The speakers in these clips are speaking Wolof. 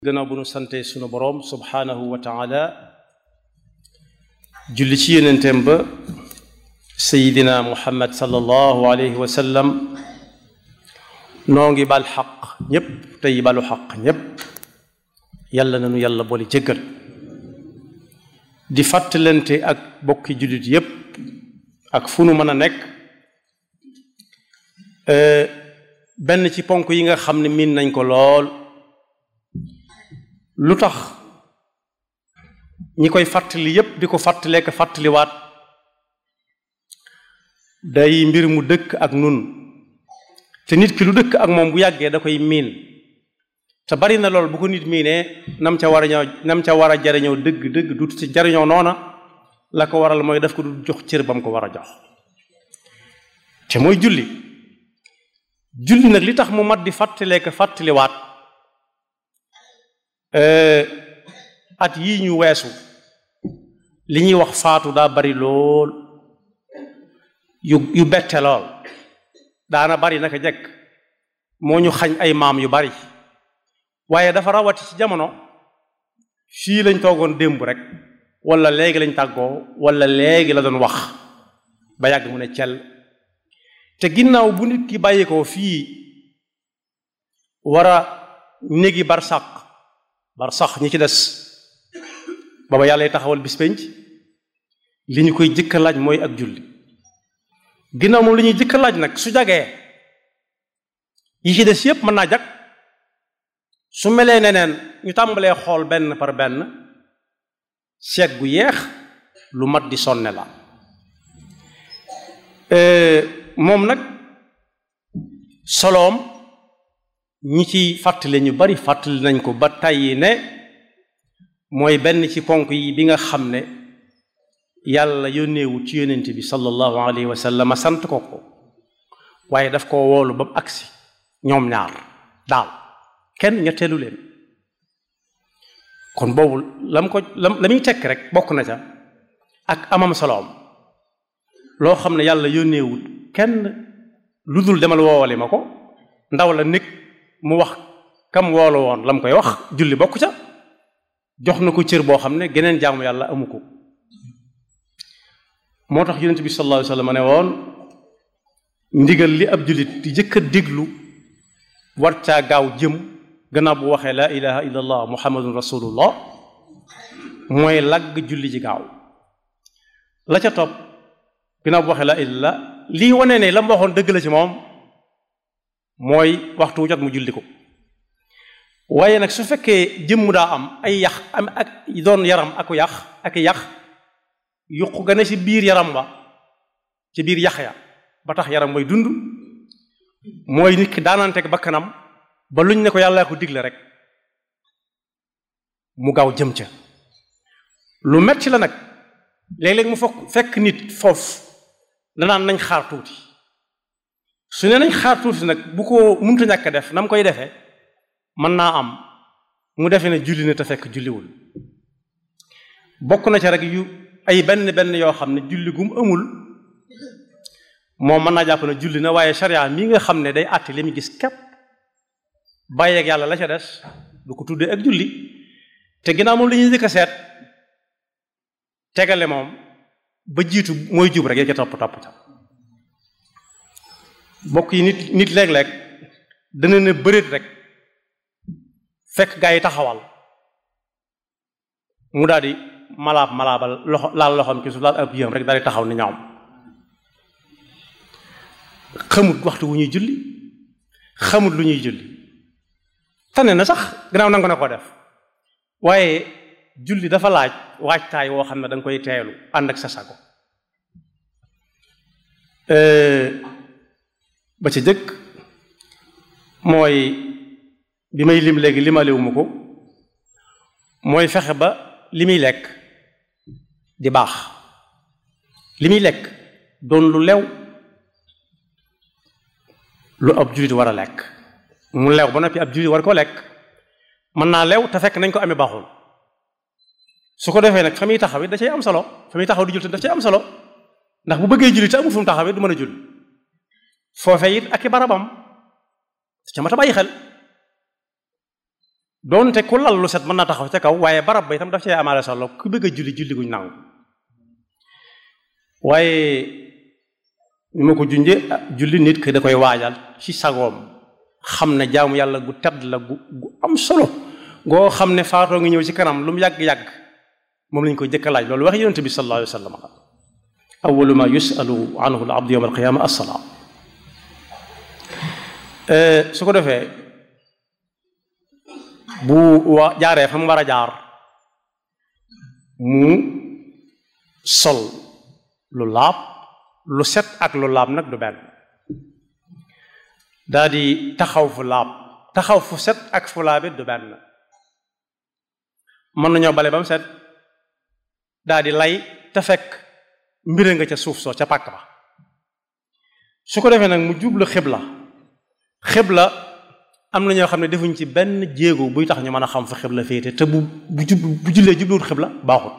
gannaaw bu nu sante sunu boroom subhaanahu wa taala julli ci yonenteem ba sayidina muhammad sallallahu alayhi wa sallam noo ngi bal xaq ñépp tey balu xaq ñépp yàlla na nu yàlla boole jéggal di fàttalante ak bokki jullit yépp ak fu nu mën a nekk benn ci ponk yi nga xam ne miin nañ ko lool lu tax ñi koy fàttali yépp di ko fàttalee ko fàttaliwaat day mbir mu dëkk ak nun te nit ki lu dëkk ak moom bu yàggee da koy miin te bari na lool bu ko nit miinee nam ca war a ñëw nam ca war a jariñoo dëgg dëgg dut ci jariñoo noona la ko waral mooy daf ko du jox cër ba mu ko war a jox te mooy julli julli nag li tax mu mat di fàttalee ko fàttaliwaat at yii ñu weesu li ñuy wax faatu daa bari lool yu yu bette lool daana bari naka jekk moo ñu xañ ay maam yu bari waaye dafa rawati ci jamono fii lañ toogoon démb rek wala léegi lañ tàggoo wala léegi la doon wax ba yàgg mu ne cel te ginnaaw bu nit ki bàyyi ko fii war a néegi barsàq barsàq ñi ci des booba yàlla taxawal bis penc li ñu koy jëkka laaj mooy ak julli ginnaaw moom li ñuy jëkka laaj nag su jagee yi ci des yépp mën naa jag su melee neneen ñu tàmbalee xool benn par benn seet gu yeex lu mat di sonne la moom nag soloom ñi ci fàttali ñu bari fàttali nañ ko ba tàyyi ne mooy benn ci ponk yi bi nga xam ne yàlla yónneewu ci yónnent bi sallallahu alayhi wa sallam sant ko ko waaye daf koo woolu ba mu agsi ñoom ñaar daal kenn ñetteelu leen kon boobu lam ko lam la muy tekk rek bokk na ca ak amam soloom loo xam ne yàlla yónneewut kenn lu dul demal woowale ma ko ndaw la nekk mu wax kam woolu woon lam koy wax julli bokk ca jox na ko cër boo xam ne geneen jaamu yàlla amu ko moo tax yonent bi sallallahu alayhi wa sallam ne woon ndigal li ab jullit di jëkk a déglu war caa gaaw jëm gannaaw bu waxee laa ilaha illa allah muhammadun rasulullah mooy lagg julli ji gaaw la ca topp ginnaaw bu waxee laa illallah lii wane ne la mu waxoon dëgg la ci moom mooy waxtu wu jot mu julli ko waaye nag su fekkee jëmm daa am ay yax am ak doon yaram aku yax ak yax yuq ga ne ci biir yaram wa ci biir yax ya ba tax yaram mooy dund mooy nit ki daananteeg bakkanam ba luñ ne ko yàlla ko digle rek mu gaaw jëm ca lu metti la nag léeg-léeg mu fokk fekk nit foofu danaan nañ xaar tuuti su ne nañ xaar tuuti nag bu ko munta ñàkk def na mu koy defee mën naa am mu defe ne julli na te fekk julliwul bokk na ca rek yu ay benn benn yoo xam ne julli gum amul moom mën naa jàpp ne julli na waaye sharia mi nga xam ne day àtte li mu gis képp bàyyeeg yàlla la ca des du ko tuddee ak julli te ginnaaw moom la ñuy njëkk a seet tegale moom ba jiitu mooy jub rek ya ca topp topp ca bokk yi nit nit léeg-léeg dana ne bëreet rek fekk gaa yi taxawal mu daal di malaab malaabal loxo laal loxoom ci suuf laal ab yëm rek daal di taxaw ni ñoom xamut waxtu wu ñuy julli xamut lu ñuy julli tane na sax gannaaw nangu na ko def waaye julli dafa laaj waajtaay woo xam ne da nga koy teelu ànd ak sa sago ba ca jëkk mooy bi may lim léegi limaliwuma ko mooy fexe ba li muy lekk di baax li muy lekk doon lu lew lu ab jullit war a lekk mu lew ba noppi ab jullit war ko lekk mën naa lew te fekk nañ ko amee baaxul su ko defee nag fa muy taxaw it da cay am solo fa muy taxaw di julli daf cay am solo ndax bu bëggee julli te amul fu mu taxawee du mën a julli foofe it ak i barabam ca mat a bàyyi xel doonte ku lal lu set mën naa taxaw ca kaw waaye barab ba itam daf cee amaale solo ku bëgg a julli julli guñ nangu waaye ñu ma ko junje julli nit ki da koy waajal ci sagoom xam ne jaamu yàlla gu tedd la gu gu am solo goo xam ne faatoo ngi ñëw ci kanam lu mu yàgg-yàgg moom lañ koy jëkk a laaj loolu wax yonent bi sallallahu alayhi wa sallam awalu ma yusalu anhu al abdu yawma alqiyama assalaam su ko defee bu wa jaaree fa mu war a jaar mu sol lu laab lu set ak lu laab nag du benn daa di taxaw fu laab taxaw fu set ak fu laabit du benn mën nañoo bale ba mu set daa di lay te fekk mbire nga ca suuf soo ca pàkk ba su ko defee nag mu jublu xibla xibla am na ñoo xam ne defuñ ci benn jéego buy tax ñu mën a xam fa xibla féete te bu bu jub bu jullee jubluwut xibla baaxut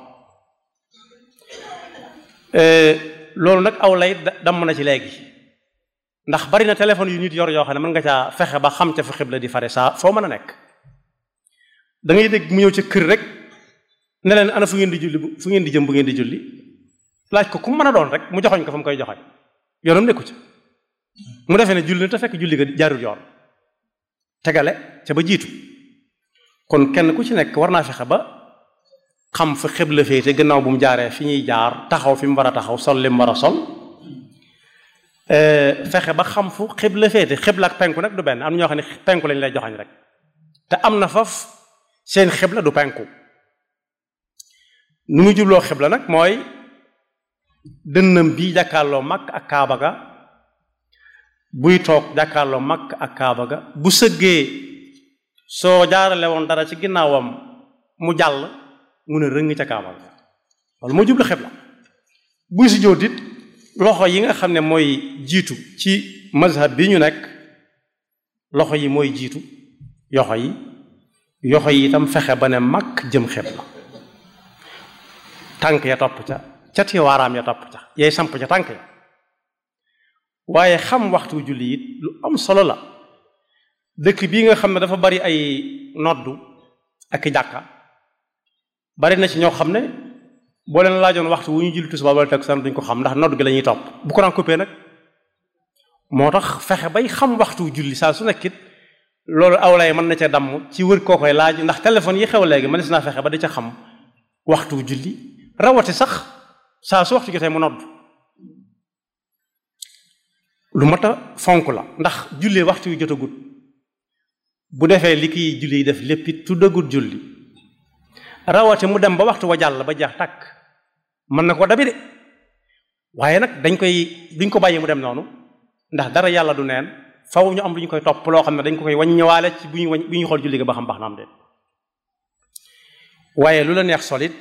loolu nag aw lay damm na ci léegi ndax bari na téléphone yu nit yor yoo xam ne mën nga caa fexe ba xam ca fa xibla di fare saa foo mën a nekk da ngay dégg mu ñëw ca kër rek ne leen ana fu ngeen di julli fu ngeen di jëm bu ngeen di julli laaj ko ku mën a doon rek mu joxoñ ko fa mu koy joxoñ yoonam nekku ca mu defee ne julli na te fekk julli ga jaarul yoon tegale ca ba jiitu kon kenn ku ci nekk war naa fexe ba xam fa xibla féete gannaaw bu mu jaaree fi ñuy jaar taxaw fi mu war a taxaw sol li mu war a sol fexe ba xam fu xibla féete xibla ak penku nag du benn am na ñoo xam ne penku lañ lay joxañ rek te am na faf seen xibla du penku nu muy jubloo xibla nag mooy dënnam bi jàkkaarloo mag ak kaaba ga buy toog jàkkaarloo mag ak kaaba ga bu sëggee soo jaarale woon dara ci ginnaawam mu jàll mu ne rëng ca kaaba ga loolu moo jublu xibla buy si jóot it loxo yi nga xam ne mooy jiitu ci mazhab bi ñu nekk loxo yi mooy jiitu yoxo yi yoxo yi itam fexe ba ne mag jëm xibla tànk ya topp ca cati waaraam ya topp ca yay samp ca tànk ya waaye xam waxtu julli it lu am solo la dëkk bii nga xam ne dafa bari ay noddu ak i jàkka bari na ci ñoo xam ne boo leen laajoon waxtu wu ñu julli tisbaar wala takkusaan duñ ko xam ndax noddu gi la ñuy topp bu ko daan coupé nag moo tax fexe bay xam waxtu julli saa su nekkit loolu awlay mën na ca damm ci wër koo koy laaj ndax téléphone yi xew léegi mënees naa fexe ba di ca xam waxtu julli rawati sax saa su waxtu jotee mu nodd lu mat a fonk la ndax jullee waxtu yu jotagut bu defee li kiy julli yi def lépp it tuddagut julli rawati mu dem ba waxtu wa jàll ba jeex tàkk mën na ko dabi de waaye nag dañ koy duñ ko bàyyi mu dem noonu ndax dara yàlla du neen faw ñu am lu ñu koy topp loo xam ne dañ ko koy wàññiwaale ci bu ñu wañ bu ñu xool julli ga ba xam baax na am de waaye lu la neex solit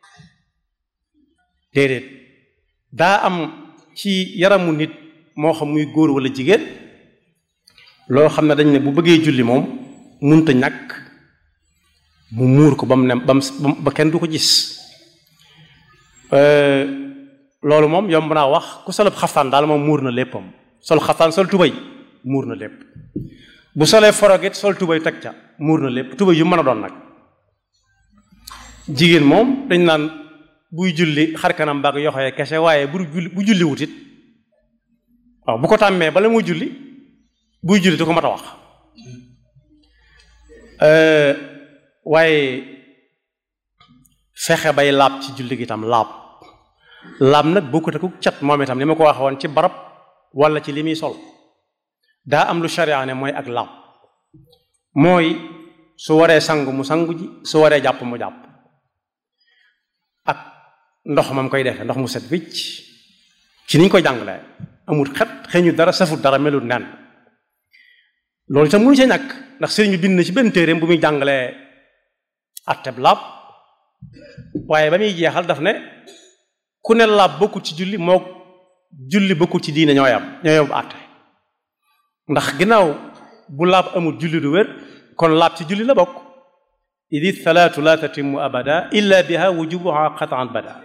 déedéet daa am ci yaramu nit moo xam muy góor wala jigéen loo xam ne dañ ne bu bëggee julli moom munta ñàkk mu muur ko ba mu ne ba mu ba kenn du ko gis loolu moom yomb naa wax ku solub xaftaan daal moom muur na léppam sol xaftaan sol tubay muur na lépp bu solee forogit sol tubay teg ca muur na lépp tubay yu mën a doon nag jigéen moom dañ naan buy julli xar kanam baag yoxoye kese waaye bu julli bu julli wutit waaw bu ko tàmmee bala muy julli buy julli du ko mat a wax waaye fexe bay laab ci julli gi itam laab laab nag bokkut ak cat moom itam ni ma ko waxe woon ci barab wala ci li muy sol daa am lu sharia ne mooy ak laab mooy su waree sangu mu sangu ji su waree jàpp mu jàpp ak ndox mam koy defee ndox mu set wicc ci niñ koy jàngalee amul xet xeeñu dara safut dara melut nen loolu itam mënu see ñàkk ndax sëriñ bi bind na ci benn téeréem bu muy jàngalee atteb laab waaye ba muy jeexal daf ne ku ne laab bokkul ci julli moo julli bokkul ci diine ñooy am ñooy am àtte ndax ginnaaw bu laab amul julli du wér kon laab ci julli la bokk idi salaatu la tatimu abada illa biha wujubuha qatan bada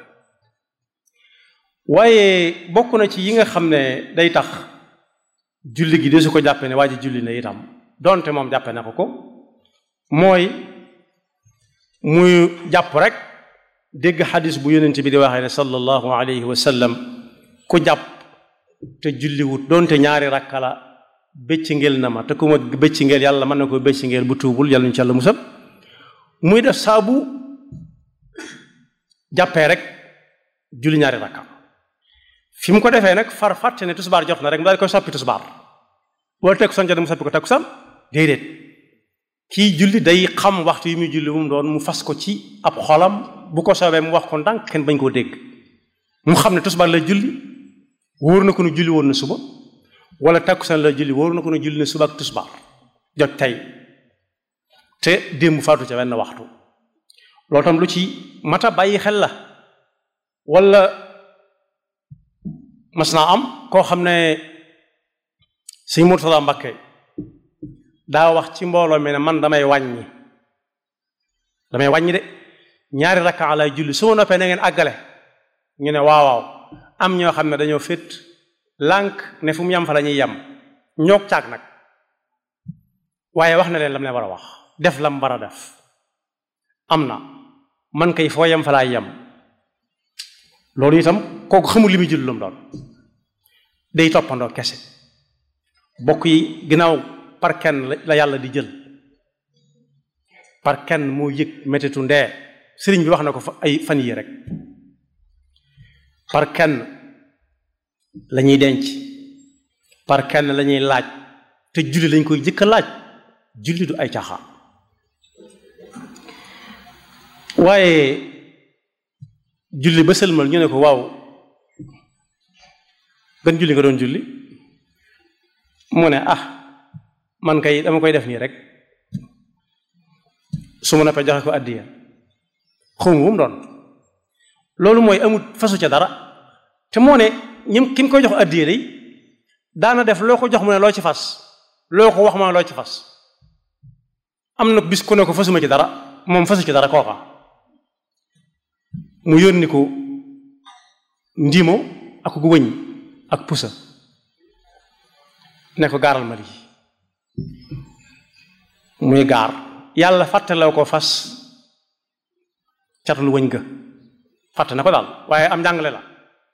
waaye bokk na ci yi nga xam ne day tax julli gi de su ko jàppe ne waa ji julli na itam donte moom jàppe na ko ko mooy muy jàpp rek dégg xadis bu yonent bi di waxee ne sallallahu alayhi wa sallam ku jàpp te julliwut doonte ñaari rakka la bëcc ngel na ma te ku ma bëcc ngel yàlla mën na ko bëcc ngel bu tuubul yàlla ñu ci yàlla musal muy def saabu jàppee rek julli ñaari rakka fi mu ko defee nag far fàtte ne tusbaar jot na rek mu daal di koy soppi tusbaar boo teg san jot mu soppi ko takkusaan déedéet kii julli day xam waxtu yi muy julli bu mu doon mu fas ko ci ab xolam bu ko soobee mu wax ko ndànk kenn bañ koo dégg mu xam ne tusbaar la julli wóor na ko ne julli woon na suba wala takkusaan la julli wóor na ko ne julli na suba ak tusbaar jot tey te démb faatu ca wenn waxtu loolu tam lu ci mata bàyyi xel la wala mas naa am koo xam ne sëñ Murtada Mbakke daa wax ci mbooloo mi ne man damay wàññi damay wàññi de ñaari rakka lay julli su ma noppee na ngeen àggale ñu ne waaw waaw am ñoo xam ne dañoo féet lànk ne fu mu yam fa la ñuy yem ñoog caag nag waaye wax na leen lam ne war a wax def lam war a def am na man kay foo yem fa laay yem loolu itam kooku xamul li muy julli lu mu doon day toppandoo kese bokk yi ginnaaw par kenn la yàlla di jël par kenn moo yëg mettitu ndee sëriñ bi wax na ko fa ay fan yii rek par kenn la ñuy denc par kenn la ñuy laaj te julli lañ koy jëkk a laaj julli du ay caaxaan waaye julli ba sëlmal ñu ne ko waaw gën julli nga doon julli mu ne ah man kay dama koy def nii rek su ma noppee joxe ko addiya xawma bu mu doon loolu mooy amut fasu ca dara te moo ne ñim ki mu koy jox addiya day daana def loo ko jox mu ne loo ci fas loo ko wax ma loo ci fas am na bis ku ne ko fasuma ci dara moom fasu ci dara kooka mu yónni ko ndiimo ak gu wëñ ak pusa ne ko gaaral ma lii muy gaar yàlla fàttaloo ko fas catul wëñ ga fàtte na ko daal waaye am njàngale la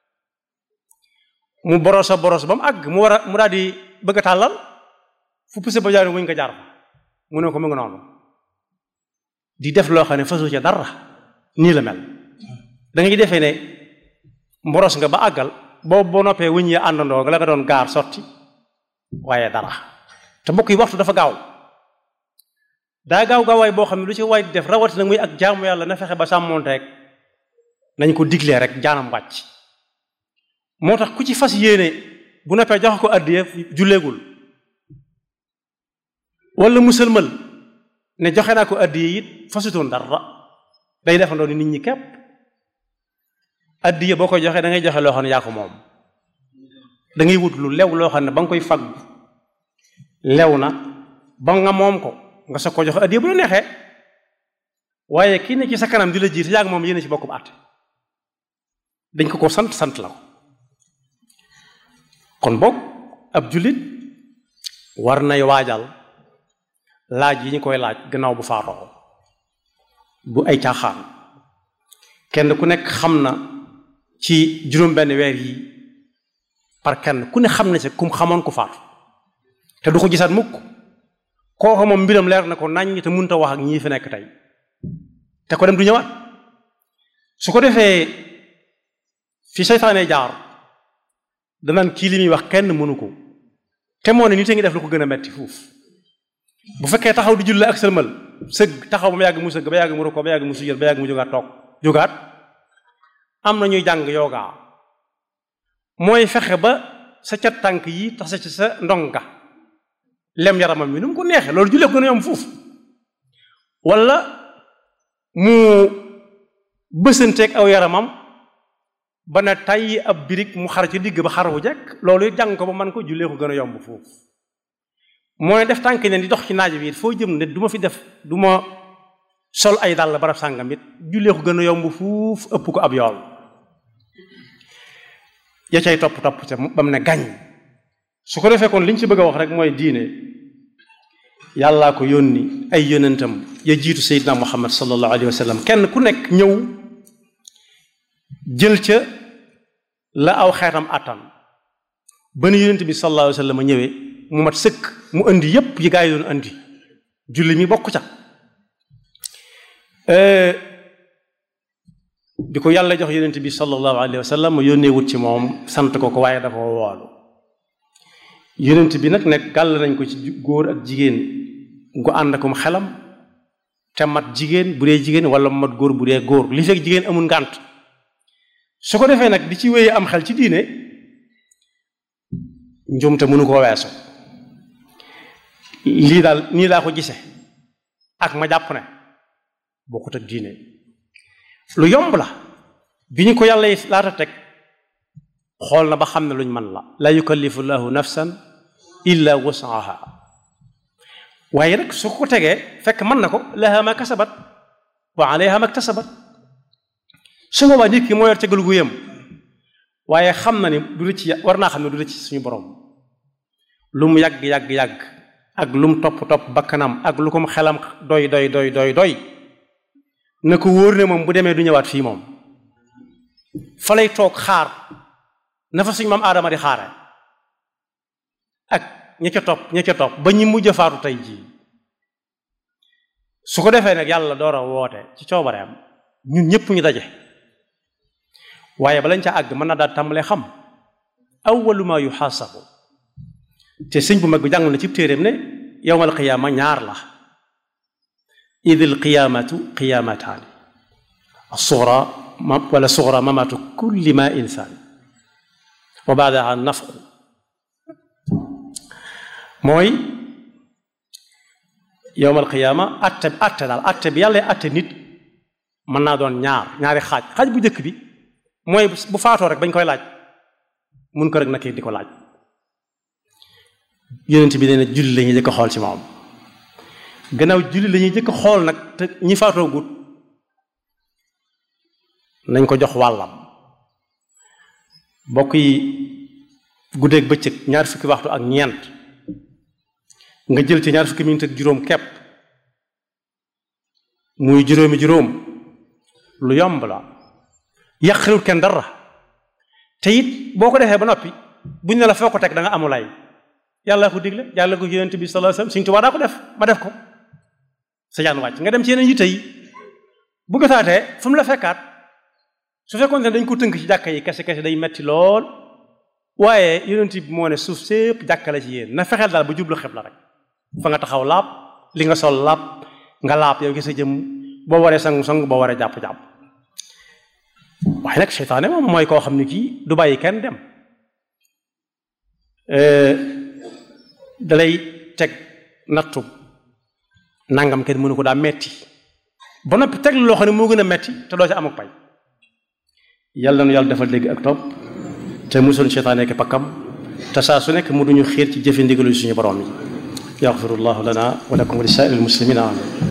mu borosa boros ba mu àgg mu war a mu daal di bëgg a tàllal fu pusa ba jaar wëñ nga jaar fa mu ne ko mu ngi noonu di def loo xam ne fasu ca dara nii la mel da ngay defee ne mboros nga ba àggal boobu boo noppee wëñ ya àndandoo nga la nga doon gaar sotti waaye dara te mbokk yi waxtu dafa gaaw daa gaaw gaawaay boo xam ne lu ci waay def rawatina muy ak jaamu yàlla na fexe ba sàmmoonte rek nañ ko diglee rek jaanam wàcc moo tax ku ci fas yéene bu noppee jox ko addiya julleegul wala musalmal ne joxe naa ko addiya it fasutoon dara day defandoo ni nit ñi képp addiya boo koy joxee da ngay joxe loo xam ne yaa ko moom da ngay wut lu lew loo xam ne ba nga koy fagg lew na ba nga moom ko nga soog ko joxe addiya bu la neexee waaye kii ne ci sa kanam di la jiite yaa ngi moom yéen ci bokkub àtte dañ ko ko sant sant la ko kon boog ab jullit war nay waajal laaj yi ñu koy laaj gannaaw bu faatoo bu ay caaxaan kenn ku nekk xam na ci juróom-benn weer yi par kenn ku ne xam na ci kum xamoon ku faatu te du ko gisaat mukk kooku moom mbiram leer na ko naññ te mënut a wax ak ñii fi nekk tey te ko dem du ñëwaat su ko defee fi seytaane jaar danaan kii li muy wax kenn mënu ko te moo ne nit a ngi def lu ko gën a metti fuuf bu fekkee taxaw di julli ak sëlmal sëgg taxaw ba mu yàgg mu sëgg ba yàgg mu rukkoo ba yàgg mu sujjóot ba yàgg mu jógaat toog jógaat am na ñuy jàng yoogaa mooy fexe ba sa cat tànk yi tax sa ci sa ndonga lem yaramam bi nu mu ko neexee loolu jullee ko gën a yomb fuuf wala mu bësanteeg aw yaramam ba ne tàyyi ab birig mu xar ci digg ba xar wu jekk loolu jàng ko ba man ko jullee ko gën a yomb foofu mooy def tànk ne di dox ci naaj bi foo jëm ne du ma fi def du ma sol ay dàll barab sàngam it jullee ko gën a yomb fuuf ëpp ko ab yool ya cay topp topp ca ba mu ne gañ su ko defee kon li ñu ci bëgg a wax rek mooy diine yàllaa ko yónni ay yónentam ya jiitu seydina muhammad sallallahu alayhi wa sallam kenn ku nekk ñëw jël ca la aw xeetam attan ba nu yónent bi sallallahu alayhi wa sallam ñëwee mu mat sëkk mu indi yépp yi gaa yi doon indi julli mi bokk ca bi ko yàlla jox yónent bi sallallahu alayhi wa sallam mu yónnee wut ci moom sant ko ko waaye dafa woolu yónent bi nag nekk gàll nañ ko ci góor ak jigéen gu ànd akum xelam te mat jigéen bu dee jigéen wala mat góor bu dee góor li fekk jigéen amul ngànt su ko defee nag di ci wéyee am xel ci diine njumte mënu koo weesu lii daal nii laa ko gise ak ma jàpp ne bokkut ak diine lu yomb la bi ñu ko yàlla yi laata teg xool na ba xam ne luñ mën la la yukallifu llahu nafsan illa wusaha waaye nag su ko tegee fekk mën na ko laha ma kasabat wa alayha ma ktasabat su boobaa nit ki moo yor tegal gu yem waaye xam na ni du la ci war naa xam ne du la ci suñu borom lu mu yàgg yàgg yàgg ak lu mu topp topp bakkanam ak lu ko mu xelam doy doy doy doy doy na ko wóor ne moom bu demee du ñëwaat fii moom fa lay toog xaar na fa suñ maam aadama di xaare ak ña ca topp ña ca topp ba ñi mujj faatu tey jii su ko defee nag yàlla door a woote ci coobareem ñun ñëpp ñu daje waaye balañ ca àgg mën na daal tàmbalee xam awwalu ma yuxaasabu te sëñ bu mag bi jàng na ci téeréem ne yowmal qiyaama ñaar la idil qiyaamatu qiyaamataani suxra wala suxra mamatu kulli ma insaan wa baadaha nafqu mooy yowmal qiyaama atte atte daal atte bi yàlla atte nit mën naa doon ñaar ñaari xaaj xaaj bu njëkk bi mooy bu faatoo rek bañ koy laaj mun ko rek na di ko laaj yonent bi nee na julli la ñuy jëkk xool ci moom gannaaw julli la ñuy jëkk xool nag te ñi faatoo gut nañ ko jox wàllam mbokk yi guddeeg bëccëg ñaar fukki waxtu ak ñeent nga jël ci ñaar fukki minit ak juróom kepp muy juróomi juróom lu yomb la yàqalul kenn dara te it boo ko defee ba noppi buñ ne la foo ko teg da nga amulay yàlla ko digle yàlla ko yonent bi sallallahu alayhi wasallam Sëriñ Tuubaa daa ko def ma def ko sa jaan wàcc nga dem ci yeneen yitte yi bu gëtaatee fu mu la fekkaat su fekkoon ne dañ ko tënk ci jàkka yi kese kese day metti lool waaye yonent bi moo ne suuf sépp jàkka la ci yéen na fexeel daal ba jublu xibla rek fa nga taxaw laab li nga sol laab nga laab yow gi sa jëm boo waree sangu sangu boo waree jàpp jàpp waaye nag seytaane moom mooy koo xam ne kii du bàyyi kenn dem dalay teg nattu nangam kenn mënu ko daa metti ba noppi teg loo xam ne moo gën a metti te doo ci am ak pay yàlla na yàlla defal dégg ak topp te musul seytaane ki pakkam te saa su nekk mu duñu xiir ci jëfe ndigalu suñu borom yi yaxfirullahu lana wa lakum wa li saa'iril muslimina amin